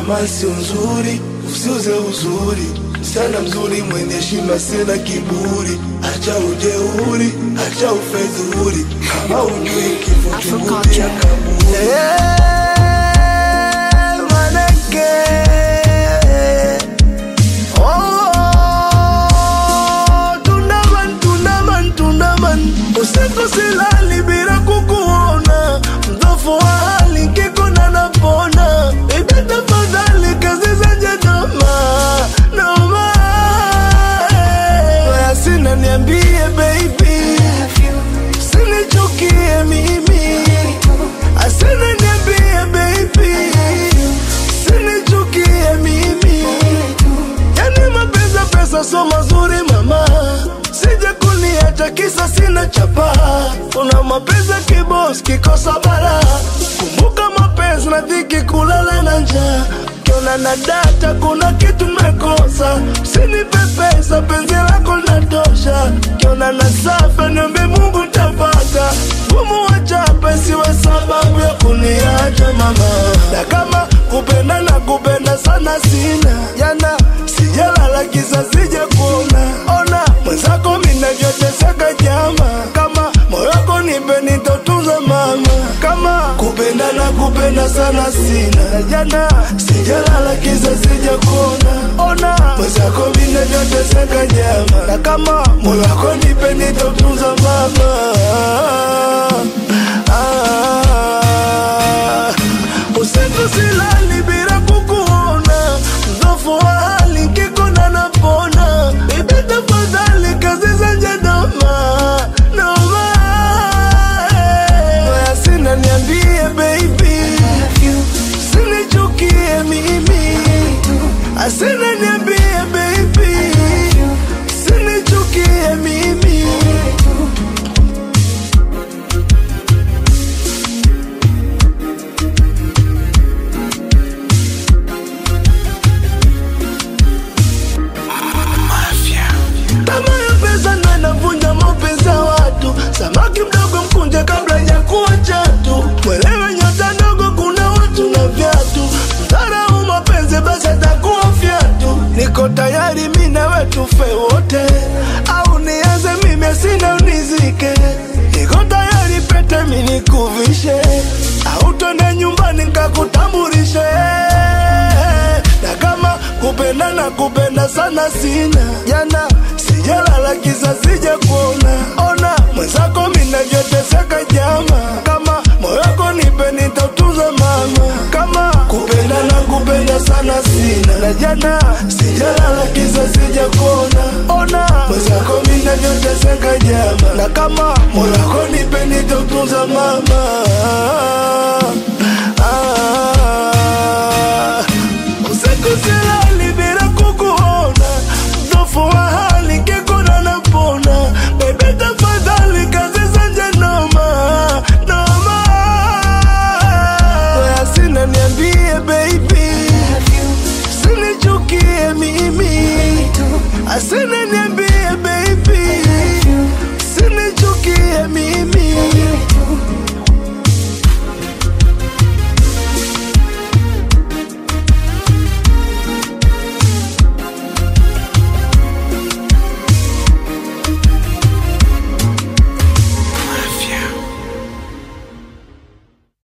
kama sio nzuri usiuze uzuri msichana mzuri mwenye heshima sina kiburi acha ujeuri acha ufedhuri kama ujui kifo chunguti ya kaburi manake Oh, tunaman, tunaman, tunaman. Usiku silali bila kukuona, mdhofu wa hali kikuna napona. Baby tafadhali kazi zenye noma, noma. Waya sina niambie baby, sinichukie mimi. Asina niambie baby, sinichukie mimi. Yani mapenzi ya pesa so mazuri mama, sije kuniacha kisa sina chapa. Una mapenzi ya kibos kikosa bara, kumbuka mapenzi na dhiki, kulala na njaa. Kiona na data, kuna kitu mekosa, usinipe pesa, penzi lako linatosha. Kiona na safa, niombe Mungu tapata gumu wachape, siwe sababu ya kuniacha mama, na kama kupenda na kupenda sana sina jana sijalala kisa sija kuona ona mwenzako minavyoteseka jama kama moyo wako nipe nitotunza mama kama kupenda na kupenda sana sina jana sijalala kisa sija kuona ona mwenzako minavyoteseka jama na kama moyo wako nipe nitotunza mama ah, usiku silali bila kukuona mdhofu wa hali kikona napona bibi tafadhali kazi zenye noma noma Waya sina niambie baby sinichukie mimi asina niambie baby sinichukie mimi Tamaa ya pesa ndo inavunja mapenzi ya watu. Samaki mdogo mkunje kabla ya kuwa chatu. Mwelewe nyota ndogo, kuna watu na viatu. Mdharau mapenzi basi atakuwa fyatu. Niko tayari mi nawe tufe wote, au nianze mimi sina unizike. Niko tayari pete mi nikuvishe, au twende nyumbani nikakutambulishe na kama kupenda na kupenda sana sina jana sijalala kisa sija kuona ona mwenzako minavyoteseka jama kama moyo wako nipe nitautunza mama kama kupenda na kupenda sana sina na jana sijalala kisa sija kuona ona mwenzako minavyoteseka jama na kama moyo wako nipe nitautunza mama ah, Usiku silali bila kukuona, mdhofu wa hali kikuna napona. Baby tafadhali kazi zenye noma noma. Waya sina niambie baby, sinichukie mimi, asina